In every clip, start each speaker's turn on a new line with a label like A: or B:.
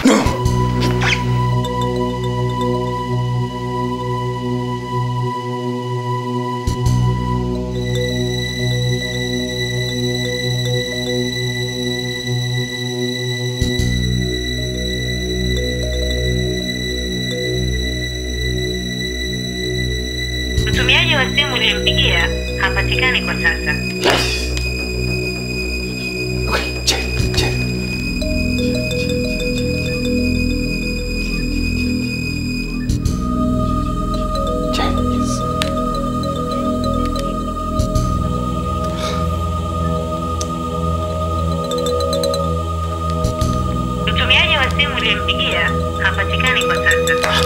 A: Mtumiaji wa simu uliyempigia hapatikani kwa sasa.
B: Okay, check, check. Check, yes.
A: Mtumiaji wa simu uliyempigia hapatikani kwa sasa.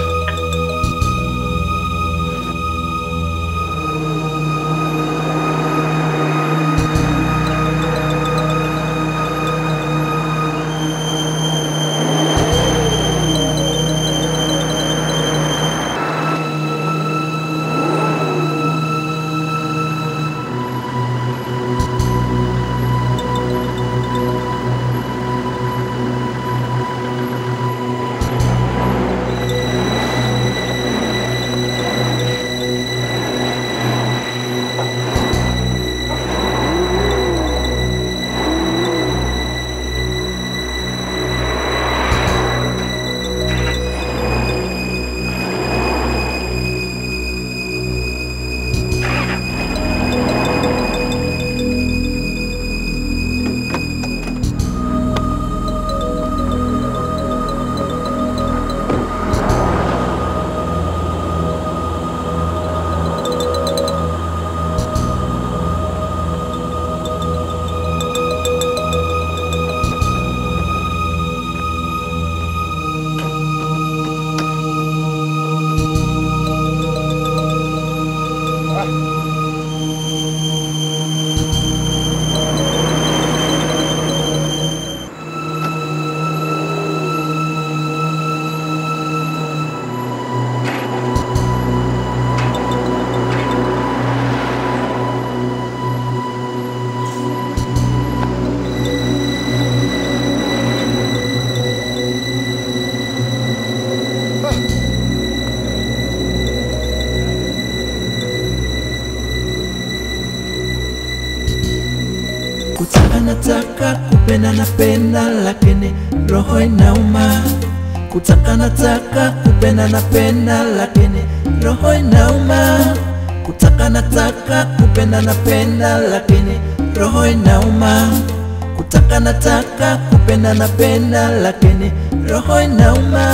C: Kutaka nataka kupenda napenda, lakini roho inauma. Kutaka nataka kupenda napenda, lakini roho inauma. Kutaka nataka kupenda napenda, lakini roho inauma. Kutaka nataka kupenda napenda, lakini roho inauma.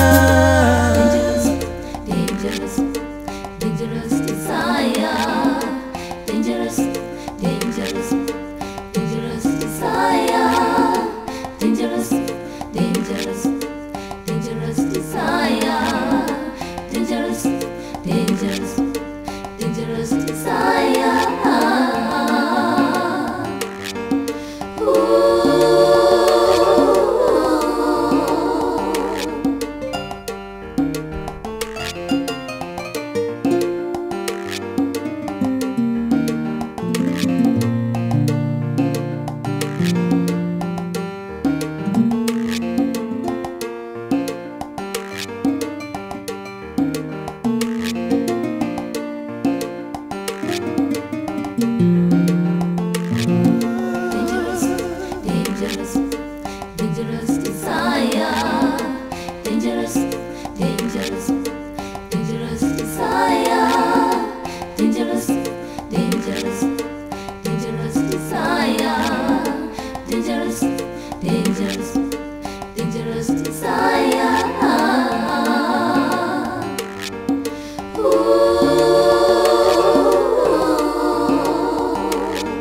D: dangerous, dangerous desire, dangerous, dangerous, dangerous desire, dangerous, dangerous, dangerous desire, dangerous, dangerous, dangerous desire. Ooh. dangerous, dangerous, dangerous desire, dangerous, dangerous, dangerous desire, dangerous, dangerous, dangerous desire, dangerous, dangerous, dangerous desire. Ooh.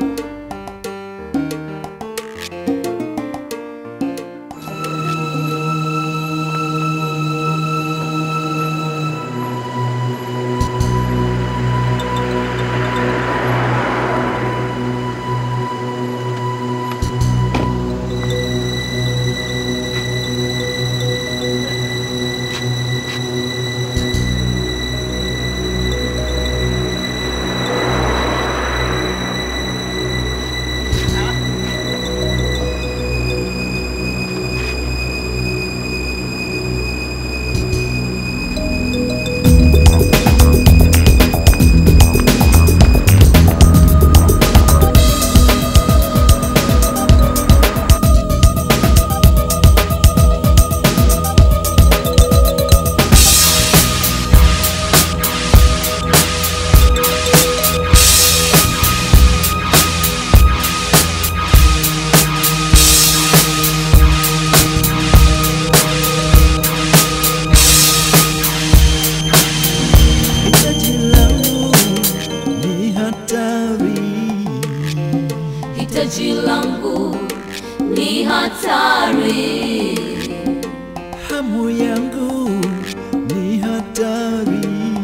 C: hamu yangu ni hatari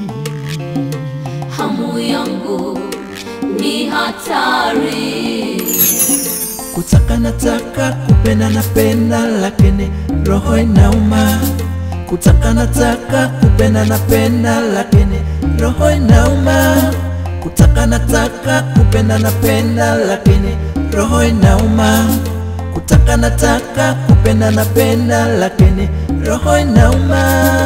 D: hamu yangu ni hatari
C: kutaka nataka kupenda napenda lakini roho inauma kutaka nataka kupenda napenda lakini roho inauma kutaka nataka kupenda napenda lakini roho inauma kutaka nataka kupenda napenda lakini roho inauma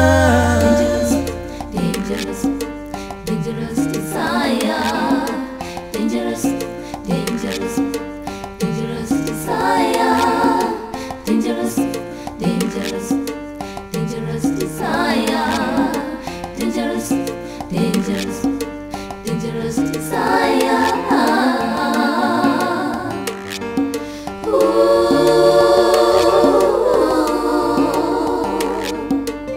D: dangerous, dangerous, dangerous desire. Dangerous, dangerous, dangerous desire. Dangerous, dangerous, dangerous desire. Dangerous, dangerous, dangerous desire. Ooh.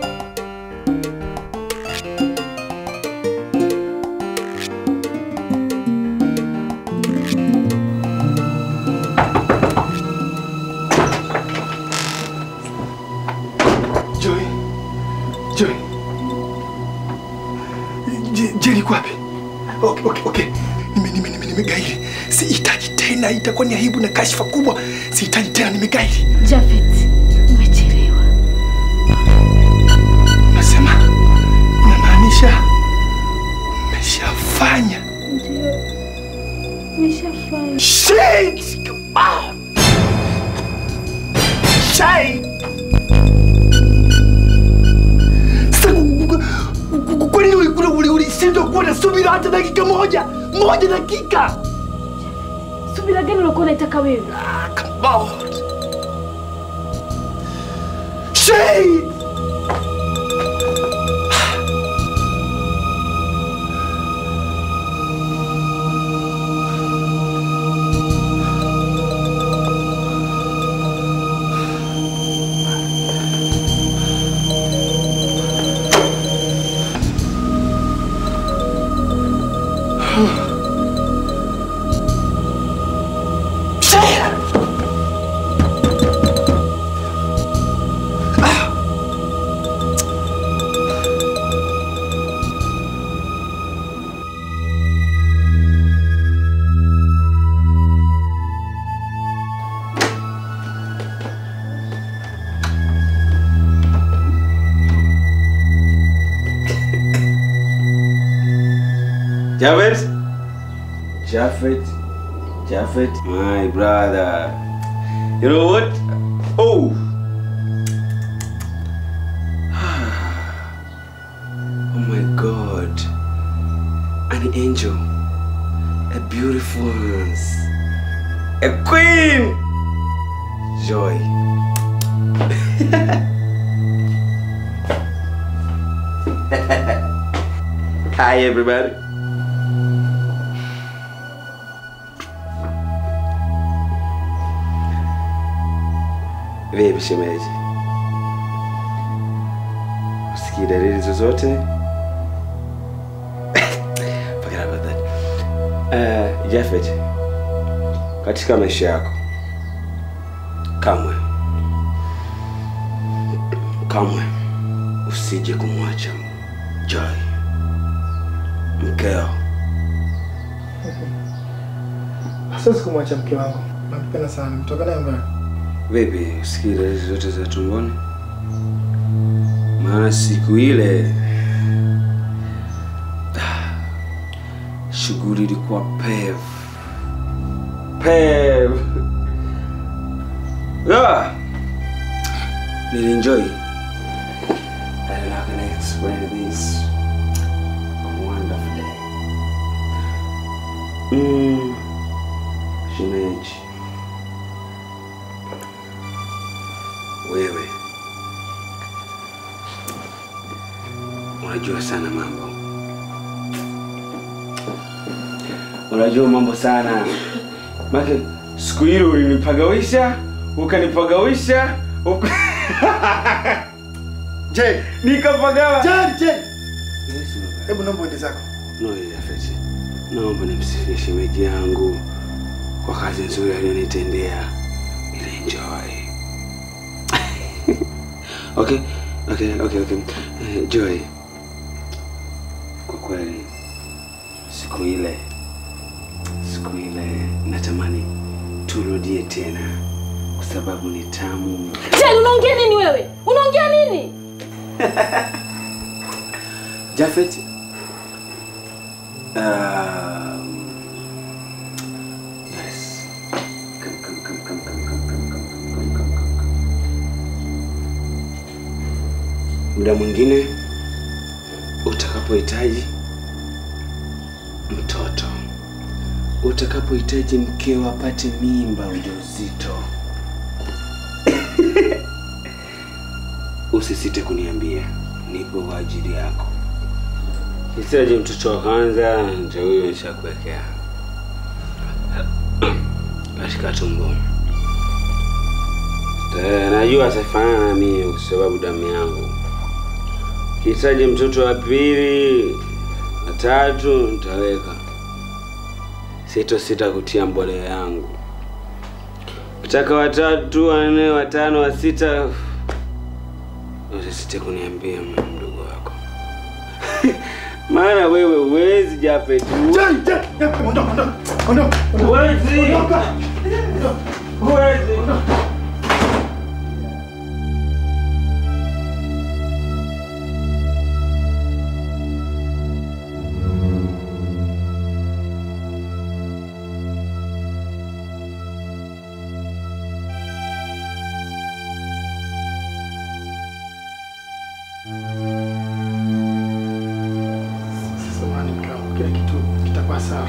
B: Joy. Joy. Je- Jerry iko wapi? Okay, okay, okay. Nime nime nime nimegairi. Sihitaji tena, itakuwa ni aibu na kashfa kubwa. Sihitaji tena, nimegairi.
E: Jafet, umechelewa.
B: Nasema inamaanisha umeshafanya.
E: Umeshafanya.
B: Shit! Ah! Shit! Sasa ku- ku- ku- ku- kwa nini uli- uli- uli- ulishindwa kuwa na subira hata dakika moja? Moja dakika!
E: Subira gani ulikuwa unaitaka wewe?
B: Ah, come on. Shit! Shit!
F: Javed? Jafet? Jafet? My brother. You know what? Oh! oh my god. An angel. A beautiful one. A queen! Joy. Hi everybody. Vipi shemeji? Usikii dalili zozote? Forget about that. Uh, Jafet, katika maisha yako kamwe kamwe usije kumwacha Joy mkeo.
G: Siwezi kumwacha mke wangu, nampenda sana, mtoka naye mbali.
F: Vipi, usikii dalili zote za tumboni? Maana siku ile shughuli ilikuwa pev pev. Yeah. Nilienjoy. I don't know how can I explain this. A wonderful day. Mm. Shemeji. Wewe unajua sana mambo, unajua mambo sana. Make siku hilo ulinipagawisha, ukanipagawisha, uka...
G: Je,
F: nikapagawa.
G: je, je.
F: Yes, baba.
G: Hebu naomba uende zako.
F: No, Jafet, naomba nimsifie shemeji yangu kwa kazi nzuri aliyonitendea. Nilienjoy. okay, Okay, okay, okay. Eh, Joy, kwa kweli siku ile siku ile natamani turudie tena kwa sababu ni tamu.
E: Jane, unaongea nini wewe? Unaongea nini?
F: Jafet, um, yes. Come, come, come, come, come, come, come, come, come, come, come, come. Muda mwingine utakapohitaji mtoto, utakapohitaji mkeo apate mimba ujauzito, usisite kuniambia, nipo kwa ajili yako. Hitaji mtoto wa kwanza, ndio huyo nishakuwekea katika tumbo. Eh, Najua atafanana na mimi kwa sababu damu yangu. Hitaji mtoto wa pili, wa tatu nitaweka. Sito sita kutia mbolea yangu. Nataka watatu, wanne, watano, wa sita. Usisite kuniambia mimi mdogo wako. Maana wewe huwezi Jafet.
B: Jane, Jane, Jane, ondoka, ondoka, ondoka, ondoka.
F: Huwezi.
B: Ondoka.
F: Huwezi.
B: Samahani mke wangu, kila kitu kitakuwa sawa.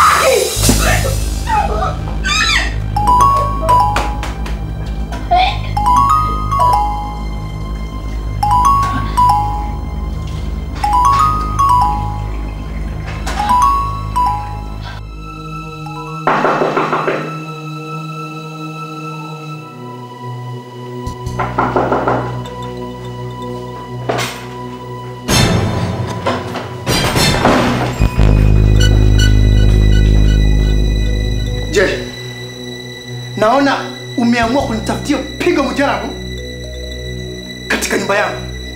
B: Je, naona umeamua kunitafutia pigo mujarabu katika nyumba yangu.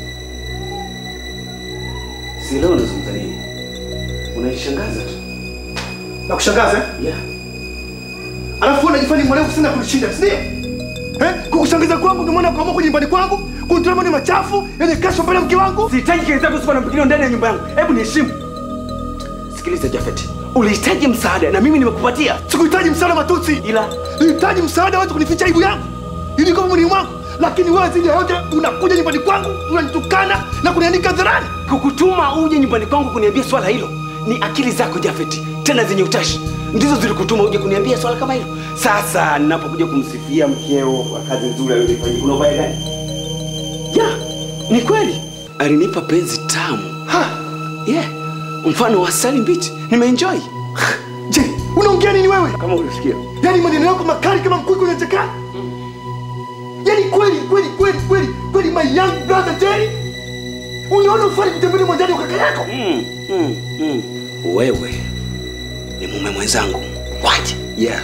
F: Si leo unazungumza nini? Unanishangaza tu.
B: Na kushangaza eh?
F: Yeah.
B: Alafu wewe unajifanya mwerevu sana kunishinda, si ndio? Eh? Kukushangaza kwangu ndio maana ukaamua kuja nyumbani kwangu, kunitoa maneno machafu yenye kasho mbele ya mke wangu.
H: Sihitaji kelele zako zisizo na mpangilio ndani ya nyumba yangu. Hebu niheshimu. Sikiliza Jafet, ulihitaji msaada na mimi nimekupatia,
B: Sikuhitaji msaada matusi.
H: ila
B: Nilihitaji msaada waweze kunificha aibu yangu. Ili kwa mwili wangu. Lakini wewe zidi ya yote unakuja nyumbani kwangu, unanitukana na kunianika hadharani.
H: kukutuma uje nyumbani kwangu kuniambia swala hilo ni akili zako Jafet, tena zenye utashi ndizo zilikutuma uje kuniambia swala kama hilo. Sasa ninapokuja kumsifia mkeo kwa kazi nzuri aliyoifanya, kuna ubaya gani? Ya, ni kweli alinipa penzi tamu,
B: Ha!
H: yeah, mfano wa asali mbichi, nimeenjoy
B: Je, unaongea nini wewe?
H: kama ulisikia.
B: Yaani maneno yako makali kama mkuki unachekana. Yaani kweli kweli kweli kweli kweli my young brother Jerry. Unaona ufanye kutembelea mwandani wa kaka yako?
H: Mm, mm, mm. Wewe ni mume mwenzangu. What? Yeah.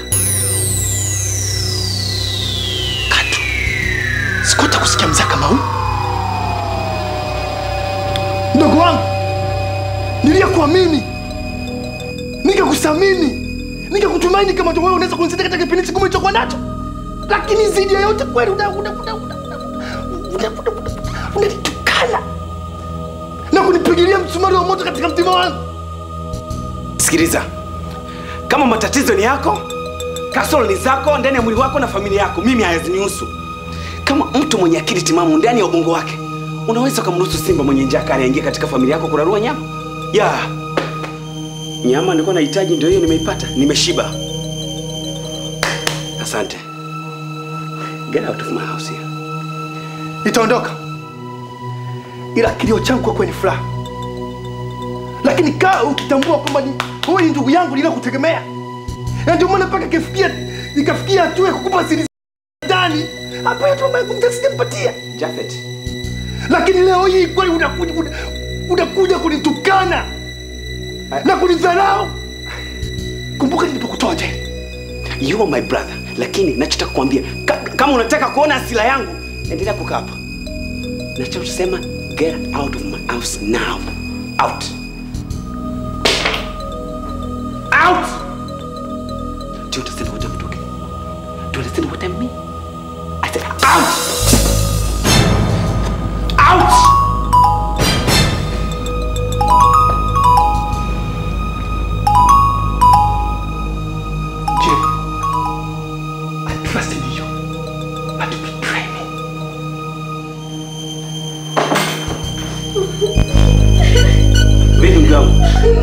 B: Katu. Sikuta kusikia mzaa kama huu. Ndogo wangu. Niliyekuamini. Nikakuthamini. Nikakutumaini kama wewe unaweza kunisaidia katika kipindi kigumu nilichokuwa nacho. Lakini zaidi ya yote kweli una una una una una una una una unanitukana na kunipigilia msumari wa moto katika mtima wangu.
H: Sikiliza, kama matatizo ni yako, kasoro ni zako ndani ya mwili wako na familia yako, mimi hayazinihusu. Kama mtu mwenye akili timamu ndani ya ubongo wake, unaweza ukamruhusu simba mwenye njaa kali aingie katika familia yako kurarua nyama? Ya nyama nilikuwa nahitaji, ndio hiyo nimeipata, nimeshiba. Asante. Get out of my house here.
B: nitaondoka, ila kilio changu kwako ni furaha. Lakini kaa ukitambua kwamba ni- wewe ni ndugu yangu niliyokutegemea, na ndio maana mpaka ikafikia ikafikia hatua ya kukupa siri ndani hapa yetu ambayo kumtasijampatia.
H: Jafet,
B: Lakini leo hii kweli unakuja una- unakuja kunitukana na kunidharau. Kumbuka nilipokutoa je,
H: you are my brother, lakini nachotaka kuambia ka, kama unataka kuona asila yangu, endelea kukaa hapa. nachosema get out of my house now out out do you understand what i'm talking do you understand what i mean i said out out
B: Jim, I trust in you, but betray me.
H: vipi mgangu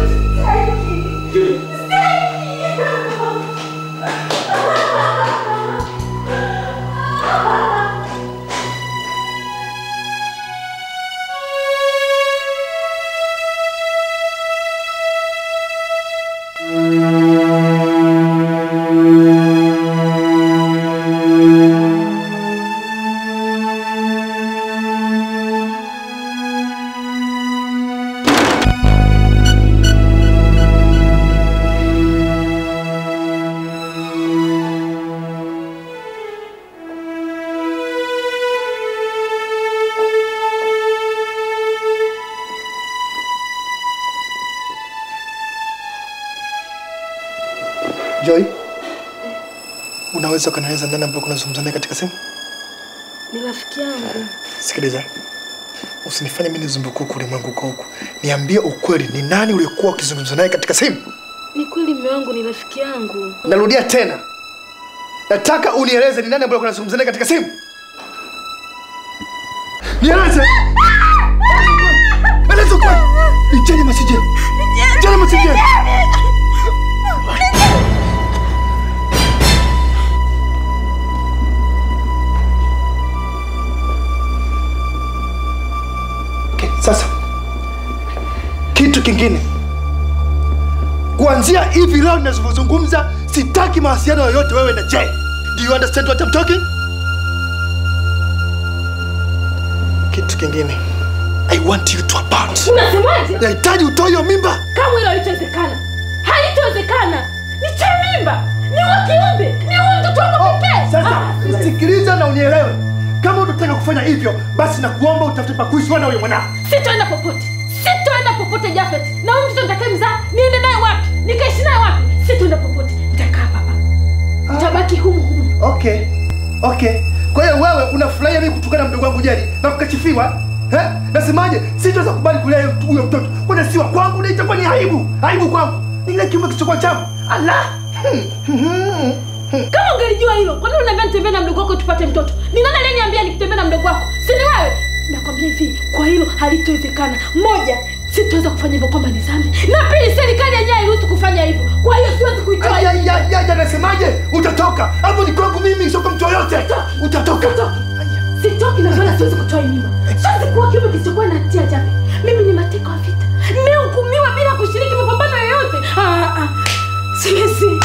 B: Joy, unaweza ukanieleza nani ambaye kunazungumza naye katika simu?
E: Ni rafiki yangu.
B: Sikiliza, usinifanye mimi nizunguke huku ulimwengu uko huku. Niambie ukweli, ni nani uliokuwa ukizungumza naye katika simu?
E: Ni kweli mume wangu ni rafiki yangu.
B: Narudia tena, nataka unieleze ni nani ambaye unazungumza naye katika simu. Nieleze. Eleza ukweli. Ni Jane Masije. Jane Masije. Okay, sasa kitu kingine kuanzia hivi leo ninavyozungumza sitaki mawasiliano yoyote wewe na Jay. Do you understand what I'm talking? Kitu kingine I want you to abort.
E: Unasemaje?
B: Nahitaji utoe hiyo mimba.
E: Kama hilo halitowezekana. Halitowezekana. Ni cha mimba. Ni wa kiumbe. Ni wa mtoto wangu pekee.
B: Sasa
E: Ah,
B: sikiliza na unielewe. Kama unataka kufanya hivyo, basi nakuomba utafute pa kuishi wewe na huyo mwanao.
E: Sitoenda popote. Sitoenda popote Jafet. Na huyu mtoto nitakayemzaa niende naye wapi? Nikaishi naye wapi? Sitoenda popote. Nitakaa hapa. Nitabaki humu humu.
B: Okay. Okay. Kwa hiyo wewe unafurahia mimi kutukana mdogo wangu Jeri na kukachifiwa? Eh? Nasemaje? Sitaweza kubali kulea huyo- huyo mtoto. Kwani si wa kwangu na itakuwa ni aibu. Aibu kwangu. Ni kile kiumbe kisichokuwa changu. Allah.
E: Kama ungelijua hilo, kwa nini unaniambia nitembee na mdogo wako tupate mtoto? Ni nani aliyeniambia nikitembea na mdogo wako? Si ni wewe? Nakwambia hivi, kwa hilo halitowezekana. Moja, sitaweza kufanya hivyo kwamba ni dhambi. Na pili, serikali yenyewe hairuhusu kufanya hivyo. Kwa hiyo siwezi kuitoa.
B: Ay, ay, ay, ay, nasemaje? Utatoka. Hapo ni kwangu mimi, sio kwa mtu yoyote. Utatoka.
E: Sitoki na wala siwezi kutoa hii mimba. Siwezi kuwa kiumbe kisichokuwa na hatia Jabe. Mimi ni mateka wa vita. Nimehukumiwa bila kushiriki mapambano yoyote. Ah, ah. Siwezi.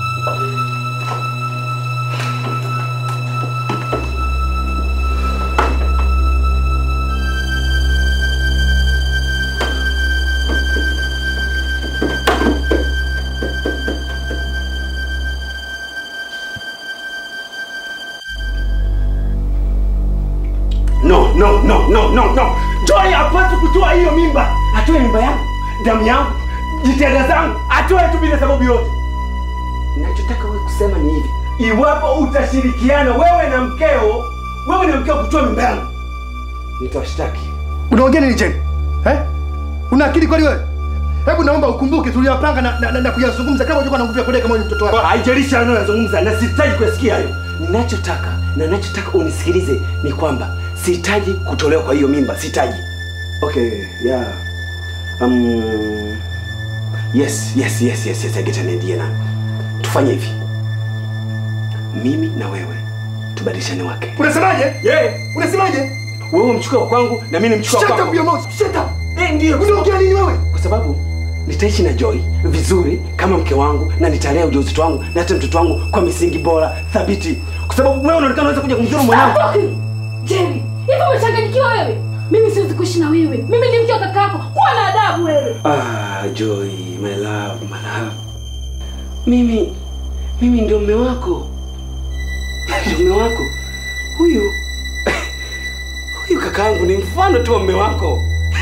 H: no no no no no no joy hapaswi kutoa hiyo mimba atoe mimba yangu damu yangu jitihada zangu atoe tu bila sababu yote nachotaka wewe kusema ni hivi iwapo utashirikiana wewe na mkeo wewe na mkeo kutoa mimba yangu nitawashtaki
B: Unaongea nini Jane? Eh? Una akili kweli wewe? Hebu naomba ukumbuke tuliyopanga na, na, na, na kuyazungumza kama ulikuwa na nguvu ya kudai kama wewe ni mtoto wako.
H: haijalishi anayozungumza na sihitaji kuyasikia hayo ninachotaka na nachotaka unisikilize ni kwamba sihitaji kutolewa kwa hiyo mimba sihitaji okay yeah um, yes yes yes yes yes I get an idea now tufanye hivi mimi na wewe tubadilishane wake
B: Unasemaje?
H: yeah.
B: Unasemaje?
H: wewe mchukue wa kwangu na mimi nimchukue wa
B: Shut
H: kwako
B: up your mouth. Shut up.
H: eh, ndio
B: Unaongea nini wewe?
H: kwa sababu nitaishi na Joy vizuri kama mke wangu na nitalea ujauzito wangu na hata mtoto wangu kwa misingi bora thabiti, kwa sababu wewe unaonekana unaweza kuja kumdhuru mwanangu.
E: Jerry, hivi umechanganyikiwa wewe? Mimi siwezi kuishi na wewe. Mimi ni mke wa kaka yako. Kuwa na adabu wewe.
H: Ah, Joy, my love, my love. Mimi mimi ndio mume wako. Ndio mume wako. Huyu Huyu kakaangu ni mfano tu wa mume wako.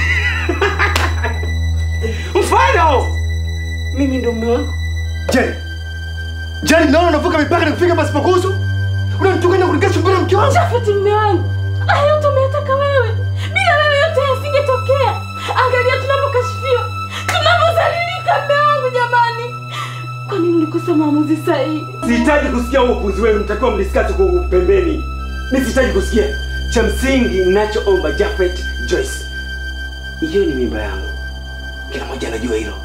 H: mfano! Mimi ndo mume wako.
B: Je, Jani, naona unavuka mipaka na kufika pasipokuhusu? Unanitukana kunikesha mbele ya mke wangu?
E: Jafet, mme wangu, haya yote umeyataka wewe. Bila wewe yote yasingetokea. Angalia tunapokashifiwa, tunapozalilika. Mme wangu, jamani, kwa nini ulikosa maamuzi sahihi?
H: Sihitaji kusikia huo upuzi wenu, mtakiwa mdiskasi kwa pembeni. Mi sihitaji kusikia. Cha msingi ninachoomba Jafet Joyce, hiyo ni mimba yangu. Kila mmoja anajua hilo.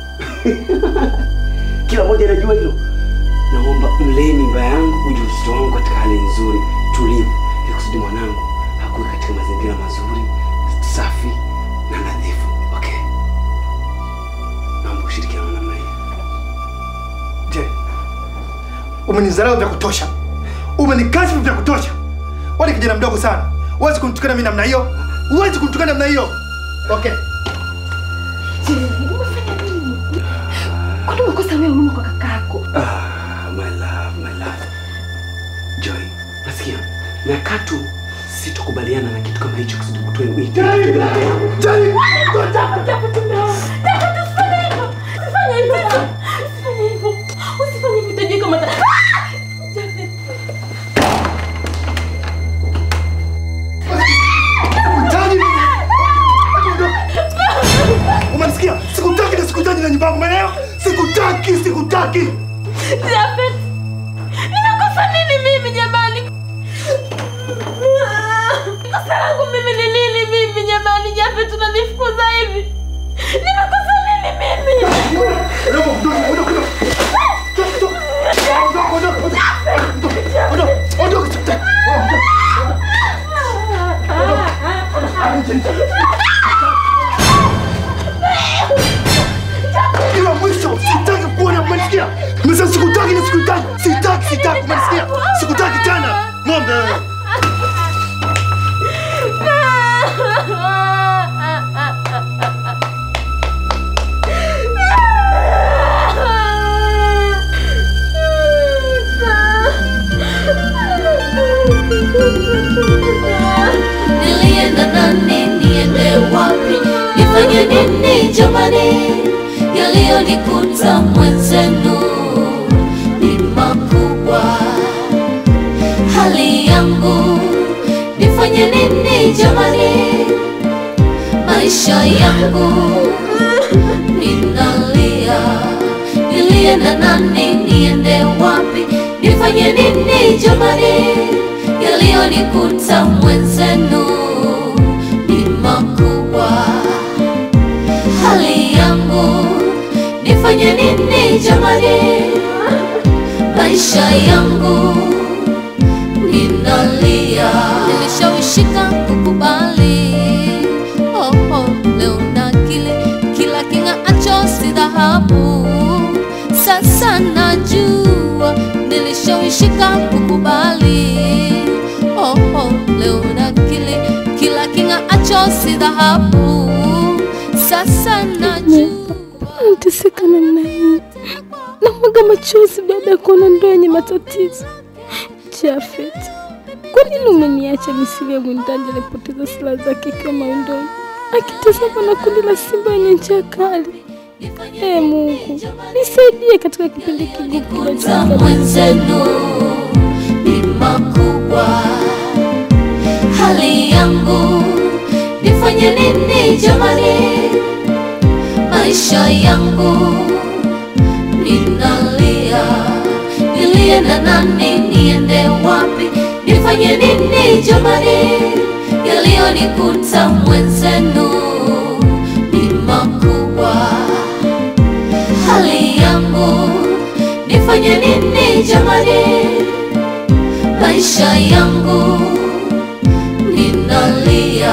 H: Kila mmoja anajua hilo. Naomba mlee mimba yangu, ujauzito wangu katika hali nzuri, tulivu, ili kusudi mwanangu hakuwe katika mazingira mazuri, safi na nadhifu. Okay, naomba ushirikiano na namna hiyo.
B: Je, umenizarau vya kutosha, umenikashifu vya kutosha. Wewe ni kijana mdogo sana, huwezi kunitukana mimi namna hiyo, huwezi kunitukana namna hiyo. Okay,
E: Je, umefanya nini? Kwani umekosa wewe huruma kwa kakako?
H: Ah, my love, my love. Joy, nasikia na katu sitokubaliana na kitu kama hicho kusudi kutoe wito.
B: Jani, Jani,
E: Jafet, Jafet, mme wangu, Jafet, usifanye hivyo, usifanye hivyo, usifanye hivyo, usifanye hivyo, utajua kama ta- Ah! Jafet.
B: Jani, umenisikia? Sikutaki na sikutaki na nyumba yangu, umeelewa? Sikutaki, sikutaki.
E: Jafet, nimekosa nini mimi jamani? Kosa langu mimi ni nini mimi jamani? Jafet, unanifukuza hivi? Nimekosa nini mimi?
B: Ondoka, ondoka, ondoka. Ondoka, ondoka, ondoka. Ondoka, ondoka, sikutaki. Ila mwisho sitaki kuona, umenisikia? Nimesema sikutaki na sikutaki. Sitaki, sitaki, umenisikia? Sikutaki tena. Ng'ombe wewe.
D: Nilienda nani, niende wapi, nifanye nini jamani? Yaliyonikuta mwenzenu ni makubwa. Hali yangu nifanye nini jamani? Maisha yangu ninalia, nilienda nani, niende wapi, nifanye nini jamani? Yaliyonikuta mwenzenu ni makubwa. Hali yangu nifanye nini jamani? Maisha yangu ninalia, nilishawishika kukubali. Oh, oh, leo na kile kila king'aacho si dhahabu. Sasa najua nilishawishika kukubali. Oh, oh, leo na kile kila king'aacho si dhahabu. Sasa najua
E: Nateseka namna hii, namwaga machozi baada ya kuona ndoa yenye matatizo. Jafet, kwa nini umeniacha misili ya mwindaji alipoteza silaha zake ikiwa mawindoni akitazama na kundi la simba wenye njaa kali? Ee Mungu, nisaidie katika kipindi kigumu
D: kuta
E: kinachokuja.
D: mwenzenu ni makubwa. Hali yangu nifanye nini jamani? Maisha yangu ninalia, nilie na nani? Niende wapi? Nifanye nini jamani? Yaliyonikuta mwenzenu ni makubwa hali yangu nifanye nini jamani? Maisha yangu ninalia.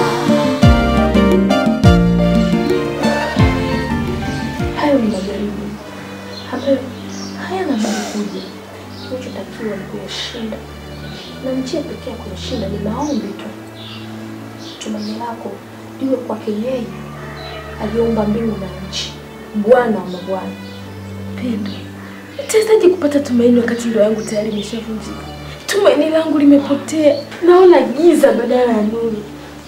E: Hayo ni majaribu ambayo hayana bali kuja. Unachotakiwa ni kuyashinda, na njia pekee ya kuyashinda ni maombi tu. Tumaini lako liwe kwake yeye aliyeumba mbingu na nchi, Bwana wa mabwana. Pendo, nitawezaje kupata tumaini wakati ndoa yangu tayari imeshavunjika? Tumaini langu limepotea, naona giza badala ya nuru.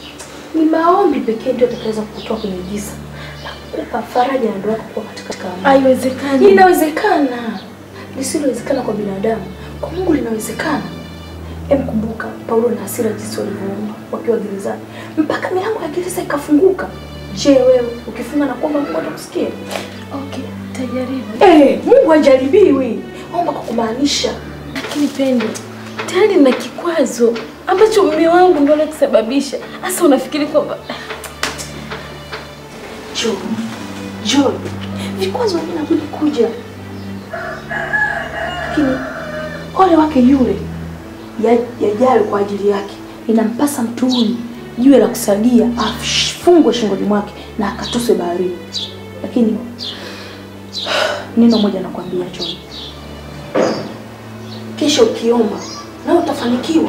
E: Ni maombi pekee ndio atakaweza kukutoa kwenye giza na kukupa faraja na ndoa yako kuwa katika amani.
I: Haiwezekani.
E: Inawezekana. Lisilowezekana kwa binadamu, kwa Mungu linawezekana. Em, kumbuka Paulo na hasira jinsi walivyoomba wakiwa gerezani mpaka milango ya gereza ikafunguka. Je, wewe ukifunga na kuomba Mungu atakusikia?
I: Okay, tajaribu.
E: Eh, Mungu hajaribiwi. Omba kwa kumaanisha.
I: Lakini Pendo, tayari nina kikwazo ambacho mume wangu ndio anakisababisha. Sasa unafikiri kwamba
E: Jo, Jo, vikwazo vinabudi kuja, lakini ole wake yule ya- yajayo kwa ajili yake. Inampasa mtu huyu jiwe la kusagia afungwe shingoni mwake na akatoswe baharini. Lakini neno moja nakwambia John, kesho ukiomba na utafanikiwa.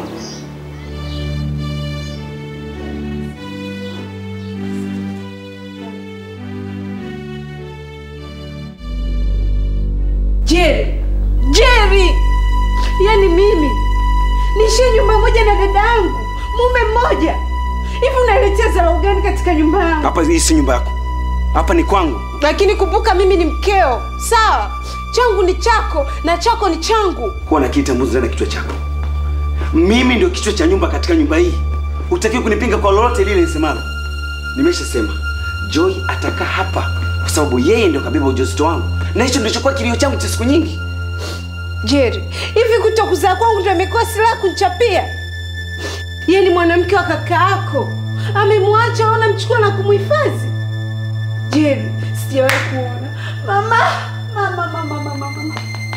I: Jerry, Jerry, yaani mimi niishie nyumba moja na dada yangu, mume mmoja. Hivi unaletea dharau gani katika nyumba yangu?
H: Hapa hii si nyumba yako, hapa ni kwangu.
I: Lakini kumbuka mimi ni mkeo, sawa? Changu ni chako na chako ni changu.
H: Huwa na kitambuzi ndani ya kichwa chako. Mimi ndio kichwa cha nyumba katika nyumba hii. Hutakiwi kunipinga kwa lolote lile nisemalo. Nimeshasema Joy atakaa hapa kwa sababu yeye ndio kabeba ujauzito wangu, na hicho ndicho kwa kilio changu cha siku nyingi.
I: Jerry, hivi kutokuzaa kwangu ndio imekuwa silaha kunichapia? Yeye ni mwanamke wa kaka yako, amemwacha ona mchukua na kumhifadhi. Jerry, sijawahi kuona mama, mama, mama, mama, mama.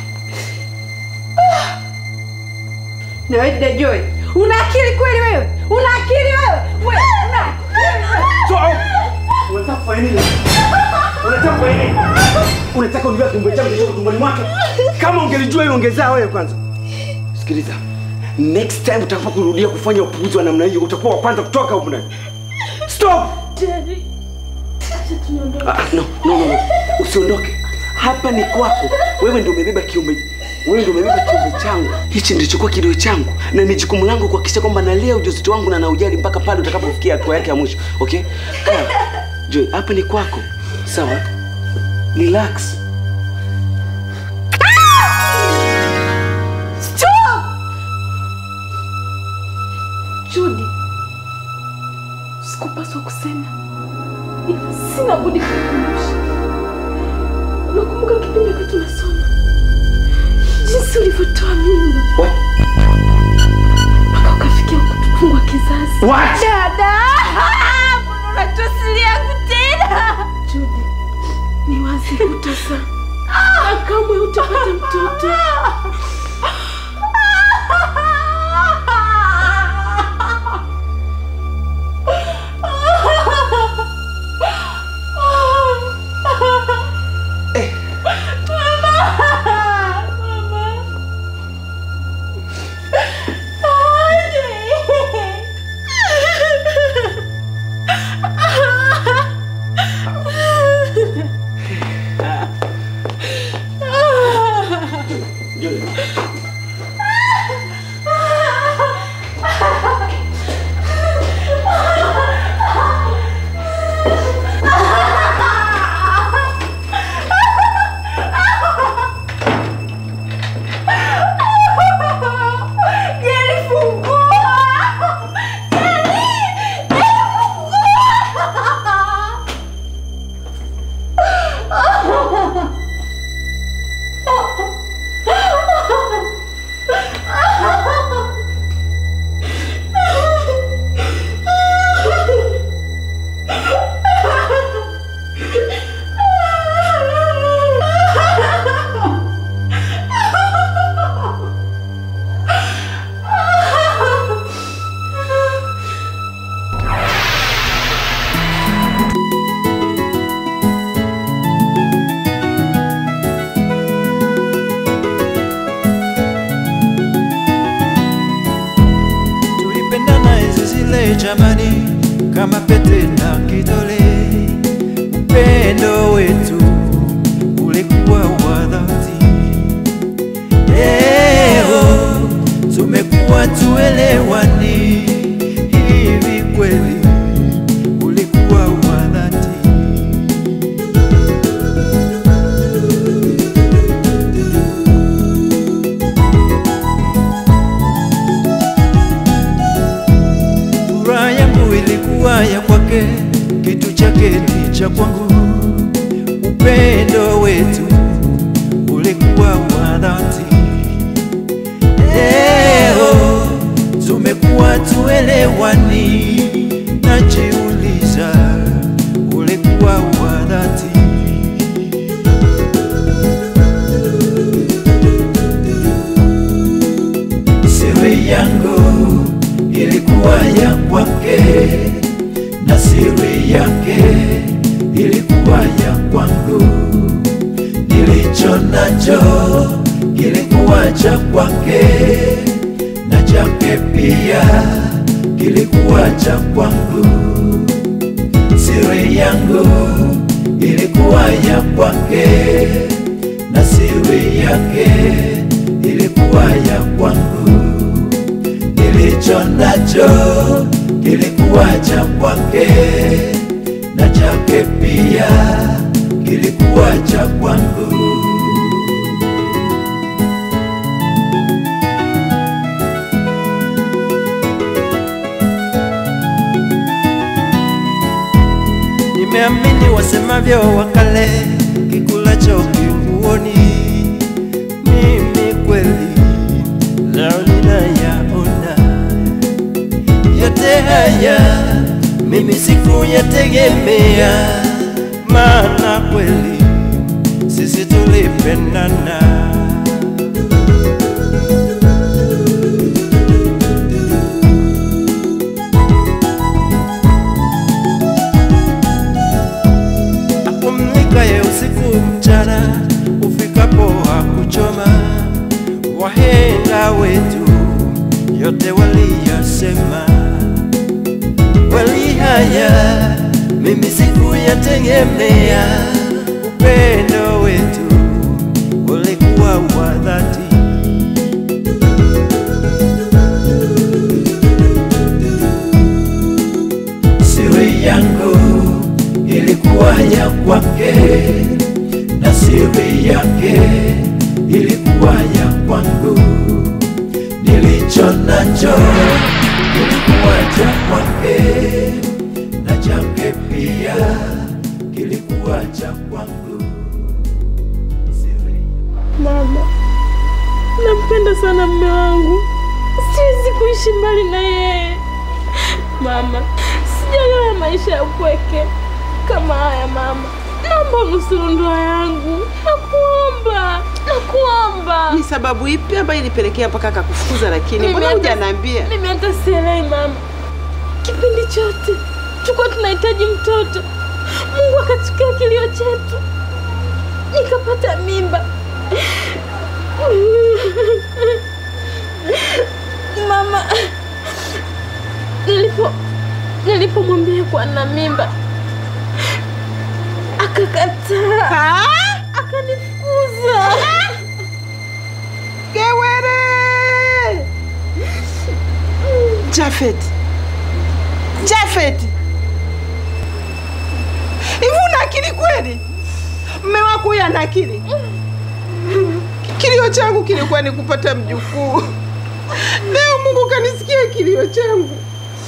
I: Ah! Na wewe dada Joy, una akili kweli wewe? Una akili wewe? Wewe una akili wewe?
H: Unataka kufanya nini? Unataka kufanya nini? Unataka unijua kiumbe changu kilicho tumboni mwake? Kama ungelijua hilo ungezaa wewe kwanza. Sikiliza. Next time utakapo kurudia kufanya upuuzi wa namna hiyo utakuwa wa kwanza kutoka huko ndani. Stop!
E: Jerry, acha tuniondoke.
H: Ah, no, no, no, no. Usiondoke. Hapa ni kwako. Wewe ndio umebeba kiumbe. Wewe ndio umebeba kiumbe changu. Hichi ndicho kwa kilio changu na ni jukumu langu kuhakikisha kwamba nalea ujauzito wangu na naujali mpaka pale utakapofikia hatua yake ya mwisho. Okay? Kaa. Joy, hapa ni kwako. Sawa? Relax.
I: Stop! Judy, sikupaswa kusema, ila sina budi kukumbusha. Unakumbuka kipindi wakati tunasoma jinsi ulivyotoa mimba
H: What?
I: mpaka ukafikia kutufungwa kizazi?
H: What?
I: Dada, mbona unatusilia yangu tena? Judy, ni wazi hutazaa na kamwe hutapata mtoto.
C: tulipendana enzi zile jamani, kama pete na kidole. Upendo wetu ulikuwa wa dhati. Leo tumekuwa tuelewani hivi kweli, kitu chake ni cha kwangu. Upendo wetu ulikuwa wa dhati. Leo tumekuwa tuelewani, najiuliza ulikuwa wa dhati. Siri yangu ilikuwa ya kwake na siri yake ilikuwa ya kwangu. Nilicho nacho kilikuwa cha kwake na chake pia kilikuwa cha kwangu. Siri yangu ilikuwa ya kwake na siri yake ilikuwa ya kwangu. Nilicho nacho kilikuwa cha kwake na chake pia kilikuwa cha kwangu. Nimeamini wasemavyo wakale, kikulacho kinguoni. Mimi kweli leo ninayaona yote haya, mimi sikuyategemea, maana kweli sisi tulipendana. apumzikaye usiku mchana, ufikapo hakuchoma. Wahenga wetu yote waliyasema, kweli haya mimi sikuyategemea. Upendo wetu ulikuwa wa dhati. Siri yangu ilikuwa ya kwake na siri yake ilikuwa ya kwangu. Nilicho nacho kilikuwa cha kwake na chake pia kilikuwa cha kwangu. Siri
E: Mama, nampenda sana mme wangu, siwezi kuishi mbali na yeye. Mama, sijaelewa maisha ya upweke kama haya mama. Naomba unusuru ndoa yangu, nakuomba, nakuomba.
J: Ni sababu ipi ambayo ilipelekea mpaka akakufukuza? Lakini
E: Mimi
J: mbona
E: hata-
J: hujaniambia?
E: Mimi hata sielewi mama. Kipindi chote tulikuwa tunahitaji mtoto, Mungu akatukia kilio chetu, nikapata mimba. Mama, nilipo nilipomwambia kuwa na mimba akakataa, akanifukuza.
J: Gewere! Jafet. Jafet. Hivi una akili kweli? Mme wako huyu ana akili? Kilio changu kilikuwa ni kupata mjukuu. Leo Mungu kanisikia kilio changu.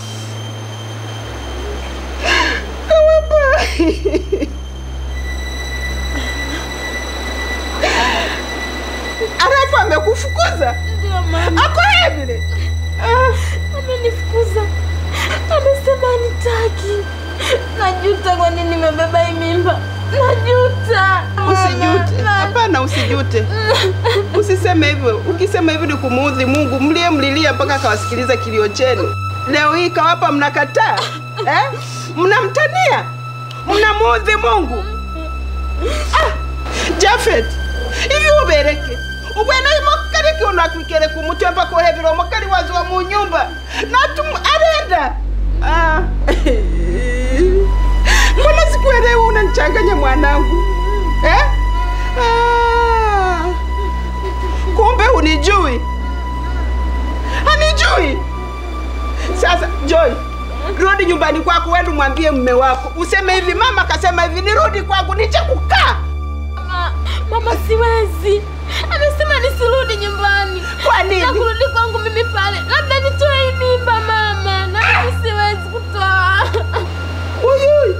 J: Kawapa. Alafu amekufukuza?
E: Ndio mama.
J: Ako yeye vile?
E: Amenifukuza, amesema nitaki. Najuta kwa nini nimebeba hii mimba, najuta.
J: Usijute.
E: Mama,
J: Hapana, usijute. Usiseme hivyo. Ukisema hivyo ni kumuudhi Mungu. Mlie mlilia mpaka akawasikiliza kilio chenu. Leo hii kawapa mnakataa eh? Mnamtania, mnamuudhi Mungu. Ah, Jafet, hivi ubereke ubwena imokareke unakwikere kumutwe mpaka uhebera omukali wazi wa mu nyumba natum arenda ah. mbona sikuelewi unanichanganya mwanangu eh? ah. kumbe hunijui hanijui sasa Joy, rudi nyumbani kwako, wewe mwambie mume wako, useme hivi, mama akasema hivi, nirudi kwangu niche kukaa.
E: mama, mama, siwezi. Amesema nisirudi nyumbani.
J: Kwa nini?
E: Na kurudi kwangu mimi pale, labda nitoe hii mimba mama, na mimi siwezi kutoa.
J: Uyui,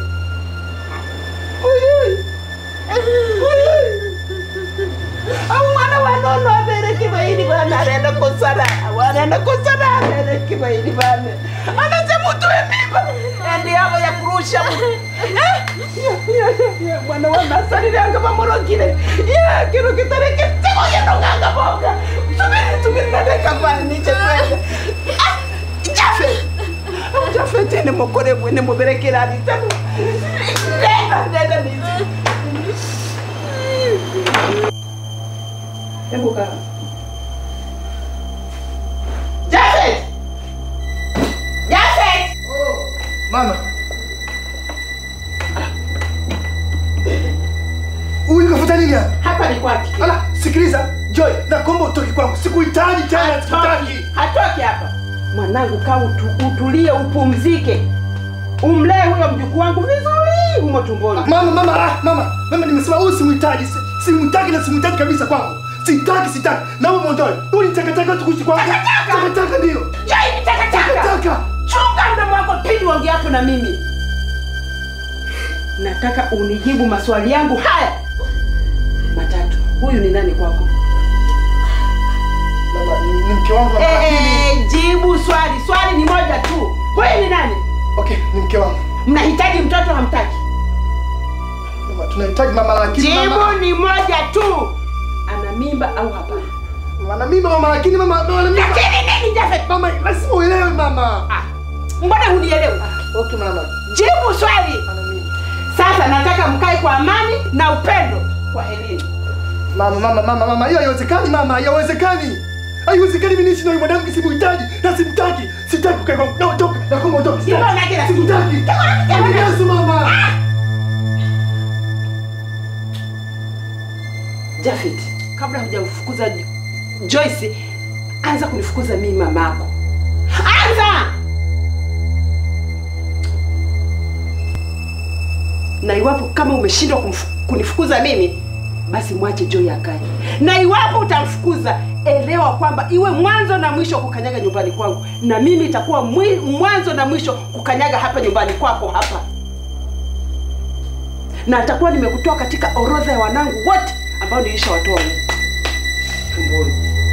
J: kwa hili bana. Anasema utoe mimba. Ende hapo ya kurusha. Eh? Ya, ya, ya, ya, Bwana wa Nasari nanga mamorokile. Ya, kiro kitareke tiko ya nonganga boga. Subiri, subiri na deka pale niche kwenda. Ah, Jafet. Jafet ni mokore mwene muberekera alitano. Nenda, nenda nizi. Hebu kaa. Jafet! Jafet!
B: Mama. Huyu kafuta nini hapa?
J: Hapa ni kwake.
B: Ala, sikiliza. Joy, nakuomba utoke kwangu. Sikuhitaji tena, sikutaki.
J: Hatoki hapa. Mwanangu, kaa utu, utulie, upumzike, umlee huyo mjukuu wangu vizuri humo tumboni.
B: Mama, mama, ah, mama, mama, nimesema huyu simhitaji, si- simhitaji na simhitaji kabisa kwangu. Sitaki, sitaki. Naomba muondoe. Huyu ni takataka tu kuishi kwangu. Takataka ndio.
J: Jai, ni takataka.
B: Takataka.
J: Chunga mdomo wako pindi uongeapo na mimi. Nataka unijibu maswali yangu haya matatu. Huyu ni nani kwako?
B: Mama, ni ni mke wangu. mama,
J: Eh, jibu swali. Swali ni moja tu. Huyu ni nani?
B: Okay, ni mke wangu.
J: Mnahitaji mtoto hamtaki?
B: Mama, tunahitaji mama lakini
J: Jibu
B: mama.
J: ni moja tu. Ana mimba au hapana?
B: Ana mimba mama lakini mama, mama ana mimba.
J: Lakini nini Jafet?
B: Mama, lazima uelewe mama.
J: Ah, mbona hunielewi?
B: Okay, mama.
J: Jibu swali.
B: Ana mimba.
J: Sasa nataka mkae kwa amani na upendo. Kwa elimu.
B: Mama, mama, mama, mama, hiyo haiwezekani mama, haiwezekani. Haiwezekani mimi niishi na huyu mwanamke simhitaji na simtaki. Sitaki kukaa kwangu. Na ondoka, na kama ondoka.
J: Simba unake na
B: Simtaki. Yesu mama.
J: Jafet, kabla hujamfukuza Joyce, anza kunifukuza mimi mamako. Anza! Na iwapo kama umeshindwa kumfu- kunifukuza mimi, basi mwache Joy akae. Na iwapo utamfukuza, elewa kwamba iwe mwanzo na mwisho kukanyaga nyumbani kwangu, na mimi itakuwa mwi- mwanzo na mwisho kukanyaga hapa nyumbani kwako hapa, na nitakuwa nimekutoa katika orodha ya wanangu wote ambao nilishawatoa tumboni.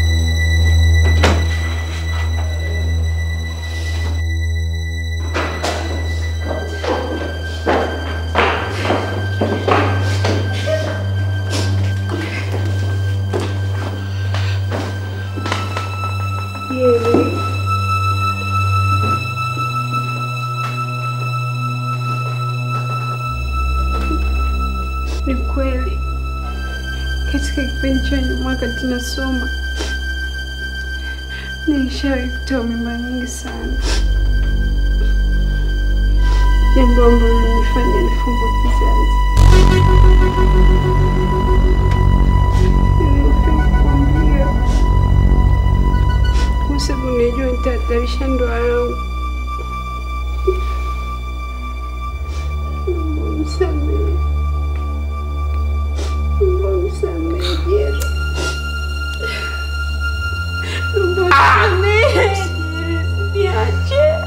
I: Ni kweli katika kipindi cha nyuma wakati nasoma nilishawahi kutoa mimba nyingi sana, jambo ambalo linifanya nifungwe kizazi. Nilipenda kuambia kwa sababu nilijua nitahatarisha ndoa yangu. Naomba unisamehe. Naomba unisamehe Jeri. Naomba unisamehe Jeri, usiniache.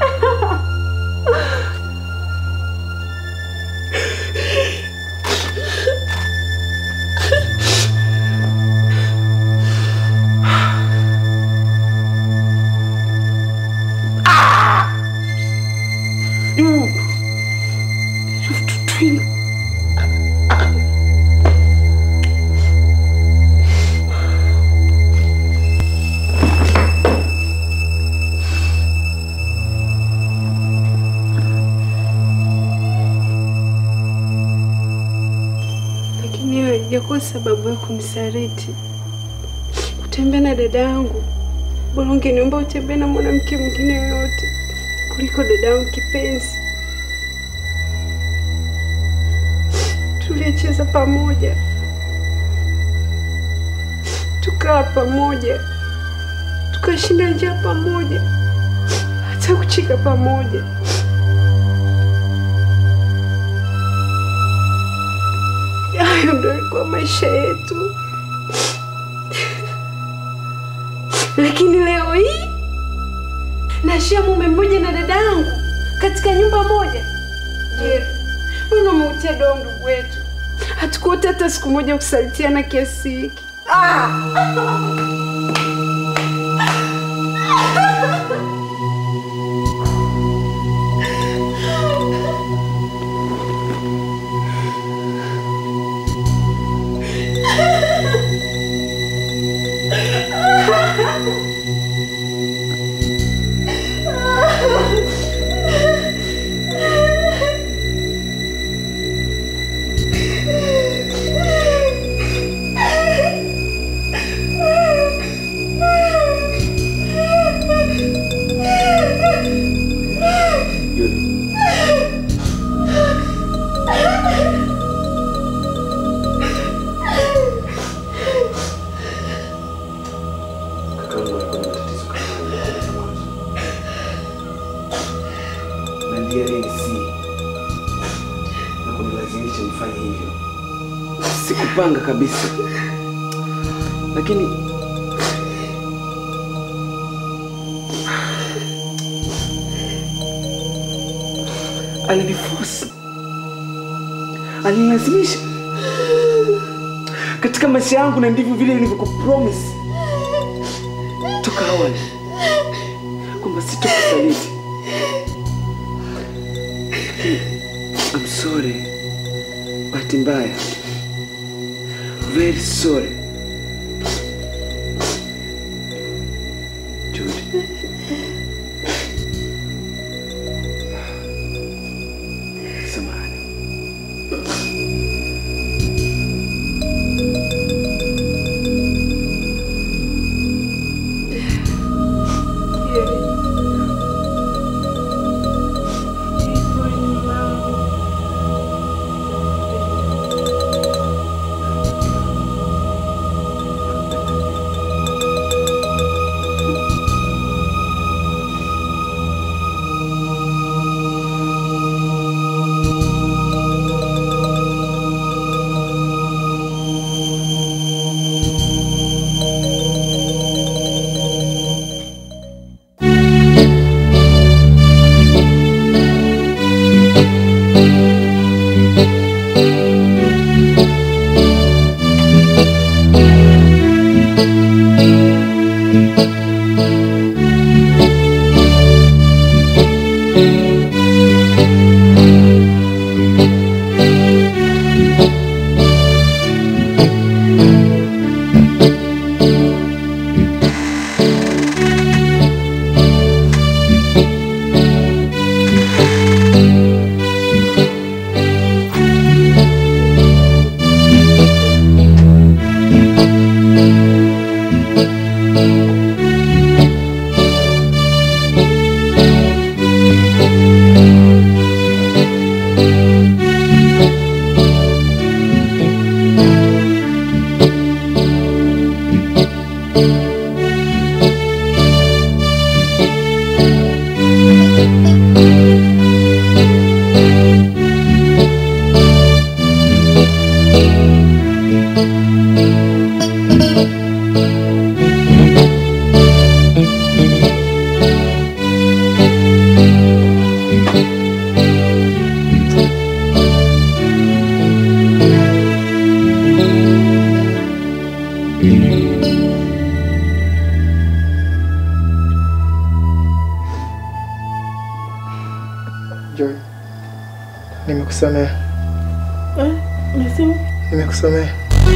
I: Lakini hiyo haijakuwa sababu ya kunisaliti. Kutembea na dada yangu, bora ungeniomba utembee na mwanamke mwingine yoyote kuliko dada yangu kipenzi. Tulicheza pamoja, tukaa pamoja, tukashinda njaa pamoja, hata kucheka pamoja. Hayo ndo alikuwa maisha yetu, lakini leo hii nashia mume mmoja na dada yangu katika nyumba moja. Je, mbona umeutia doa ndugu wetu? Hatukuota hata siku moja kusalitiana kiasi hiki.
H: kunilazimisha nifanye hivyo. Sikupanga kabisa, lakini aliniforce, alinilazimisha katika maisha yangu, na ndivyo vile nilivyokupromise toka awali kwamba sitokusaliti. I'm sorry. Bahati mbaya. Very sorry. Judy. Samahani.
G: Joy, nimekusamehe,
E: Eh, unasema?
G: nimekusamehe.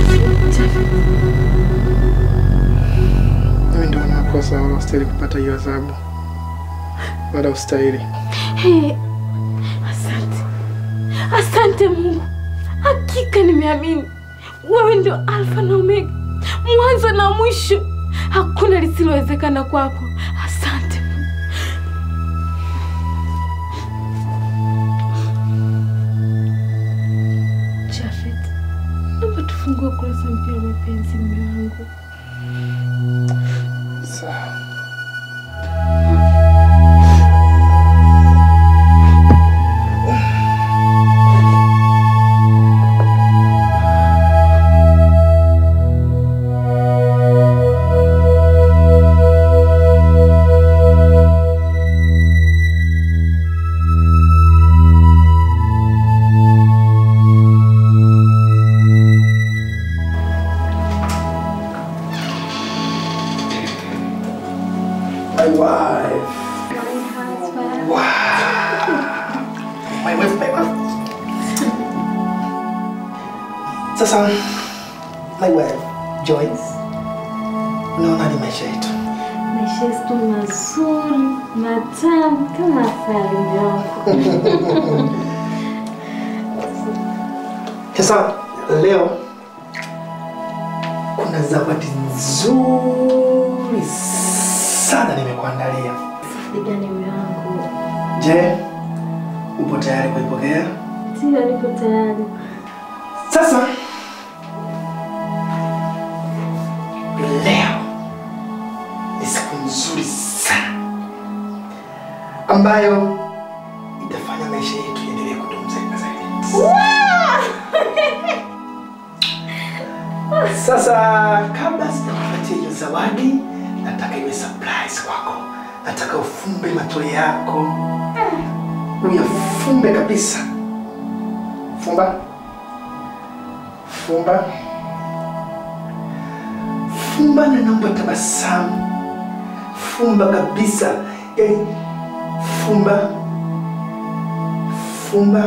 G: Mimi ndio na makosa, wala ustahili kupata hiyo adhabu, wala ustahili.
E: Hey, asante, asante Mungu, hakika nimeamini wewe ndio Alfa na Omega, mwanzo na mwisho. Hakuna lisilowezekana kwako. Asante Mungu. Jafet, naomba tufungue ukurasa mpya wa mapenzi, mume wangu.
G: Sawa. My wife. Wow. My wife, my wife. Sasa, my wife, Joyce, unaonaje maisha yetu?
E: Maisha yetu mazuri, matamu kama asali mume wangu.
G: Sasa leo kuna zawadi nzuri sana nimekuandalia.
E: Pigani mume wangu.
G: Je, upo tayari kuipokea?
E: Ndio, niko tayari.
G: Sasa leo ni siku nzuri sana ambayo itafanya maisha yetu yaendelee kudumu zaidi na zaidi.
B: Sasa kabla sijakupatia hiyo zawadi, nataka iwe surprise kwako. Nataka ufumbe macho yako, uyafumbe kabisa. Fumba, fumba, fumba, na naomba tabasamu. Fumba kabisa, yani fumba, fumba.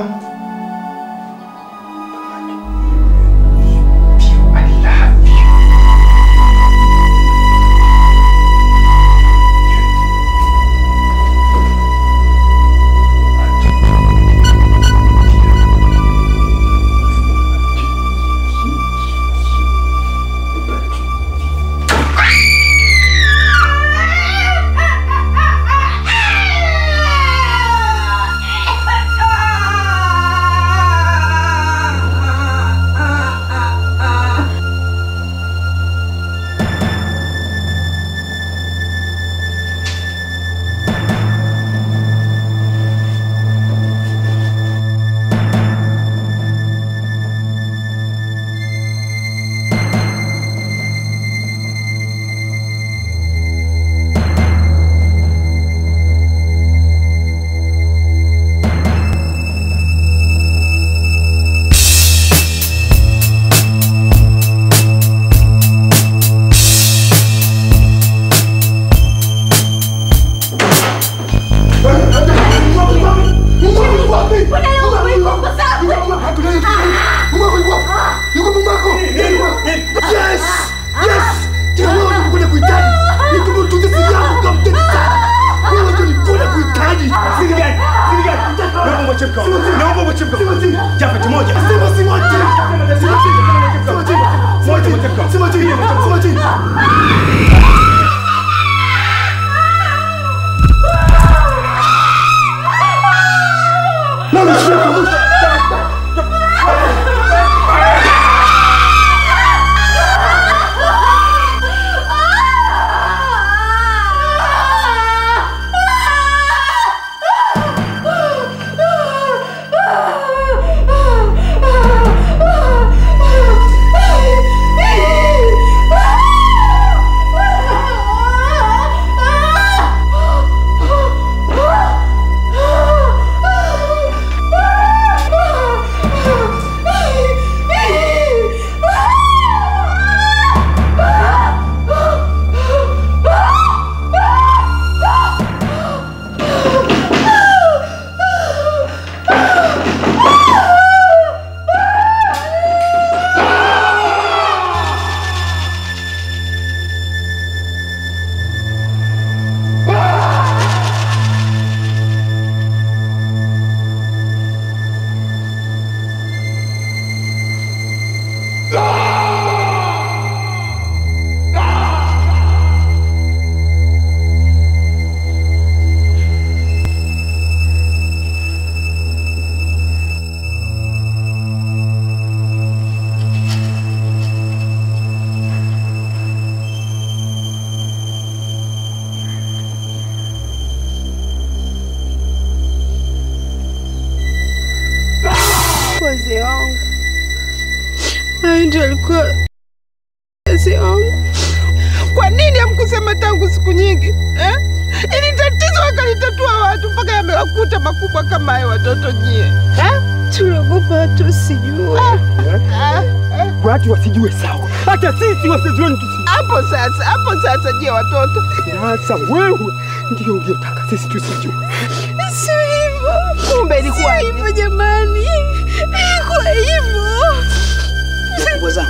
J: wazee wangu. Hayo ndio alikuwa wazee wangu. Kwa nini hamkusema tangu siku nyingi eh? Ili tatizo wakalitatua watu mpaka yamewakuta makubwa kama hayo watoto nyie eh? Tuliogopa watu wasijue
K: watu wasijue sawa, hata sisi wasijue tusi.
J: hapo sasa, hapo sasa, je, watoto
K: Sasa wewe ndio uliotaka sisi tusijue.
J: sio hivyo. Kumbe ilikuwa hivyo jamani, ilikuwa hivyo.
L: Wakubwa zangu,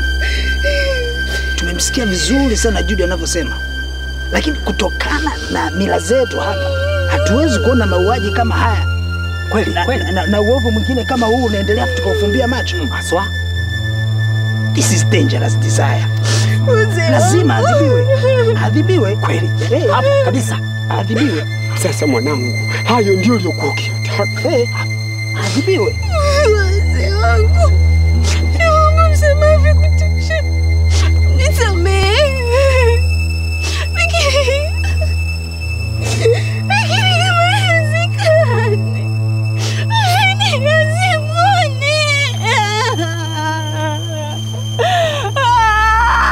L: tumemsikia vizuri sana Judy anavyosema, lakini kutokana na mila zetu hapa hatuwezi kuona mauaji kama haya kweli, na, na, na, na uovu mwingine kama huu unaendelea tukaufumbia macho haswa. This is dangerous desire. Lazima adhibiwe, adhibiwe kweli, eh, hapo kabisa, adhibiwe.
K: Sasa mwanangu, hayo ndio uliokuwa ukiyataka.
L: Eh, adhibiwe.
J: Wazee wangu, naomba msamaha vya kutosha, nisamehe. Lakini lakini kama haiwezekani, nilazimuni.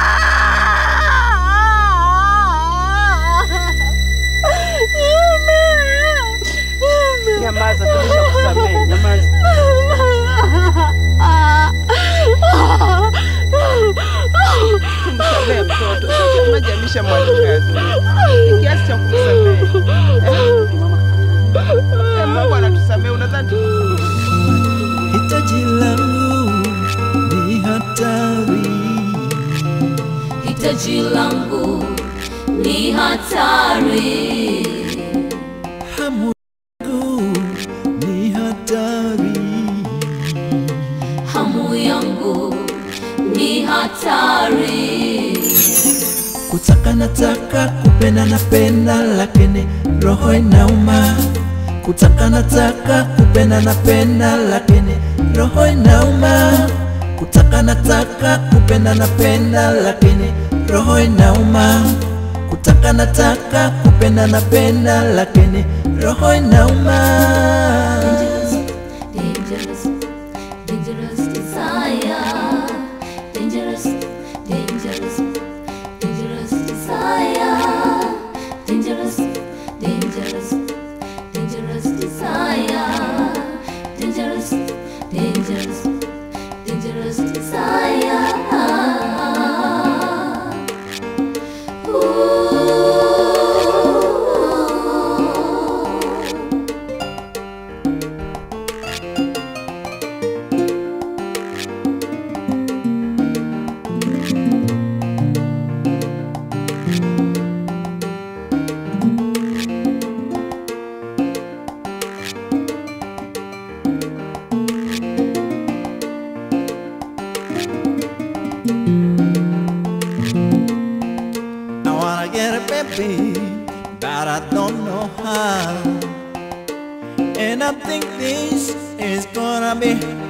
D: hitaji langu ni hatari
C: hamu yangu ni hatari
D: hamu yangu ni hatari
C: kutaka nataka kupenda napenda lakini roho inauma kutaka nataka kupenda napenda lakini roho inauma kutaka nataka kupenda napenda lakini roho inauma kutaka nataka kupenda napenda lakini roho inauma
D: dangerous dangerous desire dangerous dangerous dangerous desire dangerous dangerous dangerous desire dangerous dangerous dangerous desire Ooh.
C: I wanna get a baby, but I don't know how. And I think this is gonna be